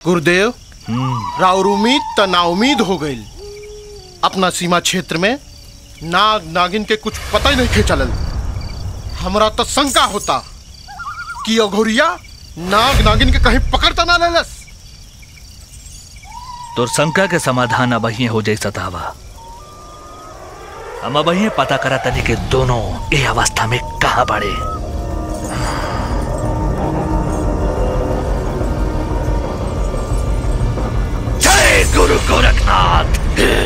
गुरुदेव राउर उम्मीद त नाउमीद हो गई अपना सीमा क्षेत्र में नाग नागिन के कुछ पता ही नहीं खे चलल हमरा तो शंका होता कि अघोरिया नाग नागिन के कहीं पकड़ता ना लेलस तोर शंका के समाधान अब ही हो जाई सतावा हम अब ही पता करा तनी के दोनों ए अवस्था में कहा बड़े जय गुरु गोरखनाथ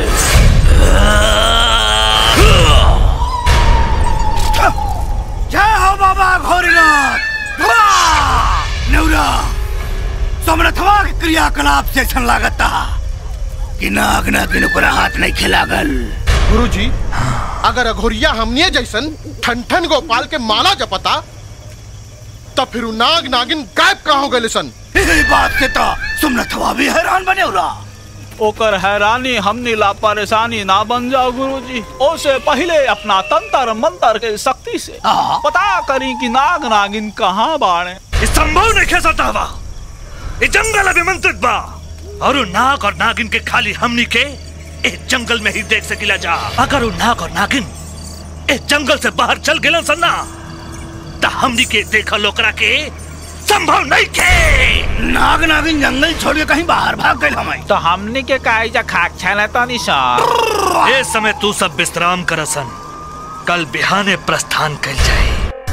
जय हो बाबा घोरीनाथ नेवरा समरथवा के क्रियाकलाप से ऐसा लागता कि नाग नागिन ऊपर हाथ नहीं खिलागल गुरुजी अगर अघोरिया हमने जैसन ठन ठन गोपाल के माला जपता तो फिर उ नाग नागिन गायब कहाँ हो गए सन यही बात से तो सुमरथवा भी हैरान बने उरा ओकर हैरानी हमनी ला परेशानी ना बन जाओ गुरुजी ओसे पहले अपना तंत्र मंत्र के शक्ति से पता करी कि नाग नागिन कहाँ बाड़े इस संभव नहीं खे सतावा ये जंगल अभिमंत्रित बा और उ नाग और नागिन के खाली हमनी के इस जंगल में ही देख सकिला जा अगर उ नाग और नागिन इस जंगल से बाहर चल गेलन सन्ना त हमनी के देखल ओकरा के संभव नहीं के नाग नागिन जंगल छोड़ के कहीं बाहर भाग गए हमारे तो हमनी के काई खाक छाना तो निशान ये समय तू सब विश्राम करसन कल बिहाने प्रस्थान कल जाए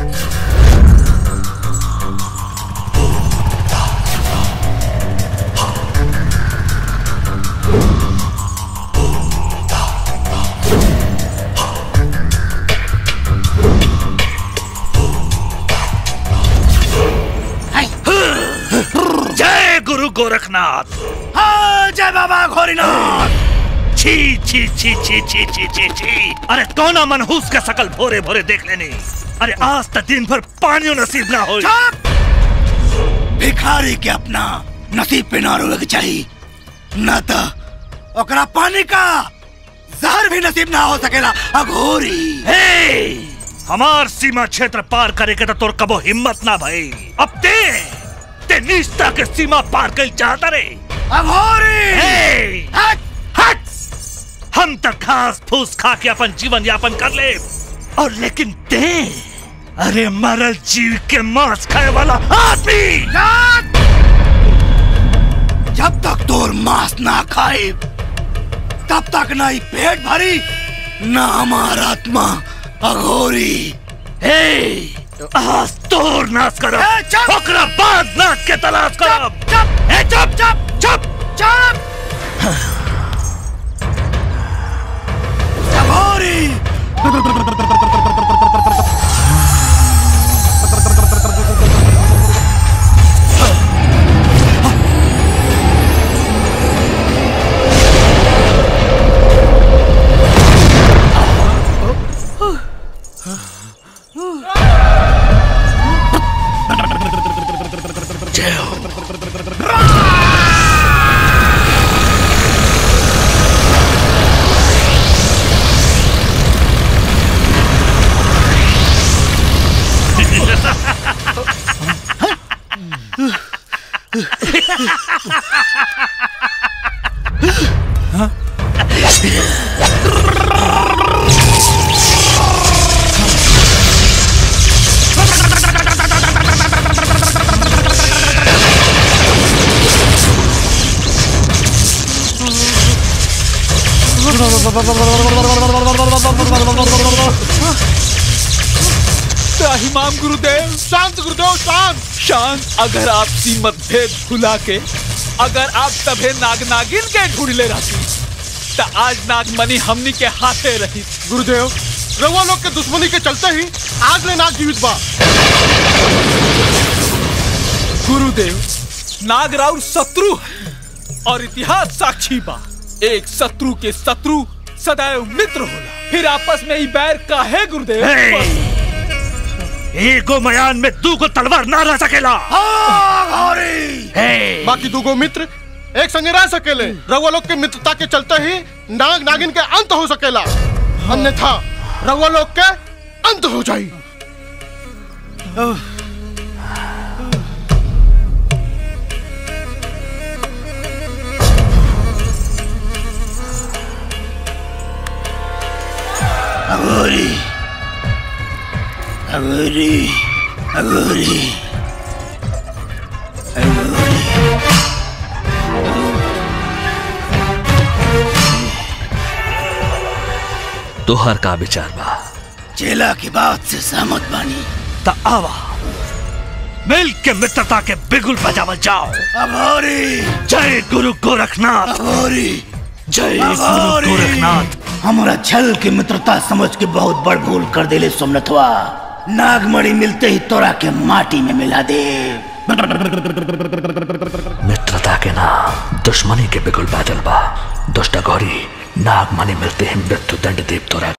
जय गुरु गोरखनाथ हाँ जय बाबा घोरीनाथ छी छी छी छी छी छी छी छी अरे कौना मनहूस का शकल भोरे भोरे देख लेनी अरे आज तक दिन भर पानियों नसीब ना हो भिखारी के अपना नसीब पे ना रोवे के चाहिए ना तो ओकरा पानी का जहर भी नसीब ना हो सकेला अघोरी हे हमार सीमा क्षेत्र पार करे के तो तोर कबो हिम्मत ना भाई अब ते ते निष्ठा के सीमा पार कर चाहता रे अघोरी हे हट हट हम तक घास फूस खा के अपन जीवन यापन कर ले और लेकिन ते अरे मरल जीव के मांस खाए वाला आदमी जब तक तोर मांस ना खाए तब तक ना ही पेट भरी ना हमार आत्मा अघोरी हे आज तोर नाश करब ए, चुप! ओकरा बाद नाश के तलाश करब चुप ए चुप चुप चुप चुप अघोरी इमाम गुरुदेव शांत गुरुदेव शांत शांत अगर आप सी मतभेद भुला के अगर आप तभे नाग नागिन के ढूंढले रहती तो आज नागमणि हमनी के हाथे रही गुरुदेव रउआ लोग के दुश्मनी के चलते ही आज ले नाग जीवित बा गुरुदेव नागराउर शत्रु है और इतिहास साक्षी बा एक शत्रु के शत्रु सदैव मित्र होला फिर आपस में ही बैर काहे गुरुदेव हे! एगो मयान में दूगो तलवार ना रह सकेला अघोरी हे! बाकी दूगो मित्र एक संगे रह सकेले रउआ लोग के मित्रता के चलते ही नाग नागिन के अंत हो सकेला अन्यथा रउआ लोग के अंत हो जाई अगोरी अगोरी तोहर का विचार बा चेला की बात से सहमत बानी त आवा मिल के मित्रता के बिगुल बजावल जाओ अघोरी जय गुरु गोरखनाथ अघोरी जय गुरु गोरखनाथ हमारा छल की मित्रता समझ के बहुत बड़ भूल कर देले सोमनाथवा नागमणि मिलते ही तोरा के माटी में मिला दे मित्रता के नाम दुश्मनी के बिगुल बादल बा दुष्ट गौरी नाग मणि मिलते ही मृत्यु दंड देव तोरा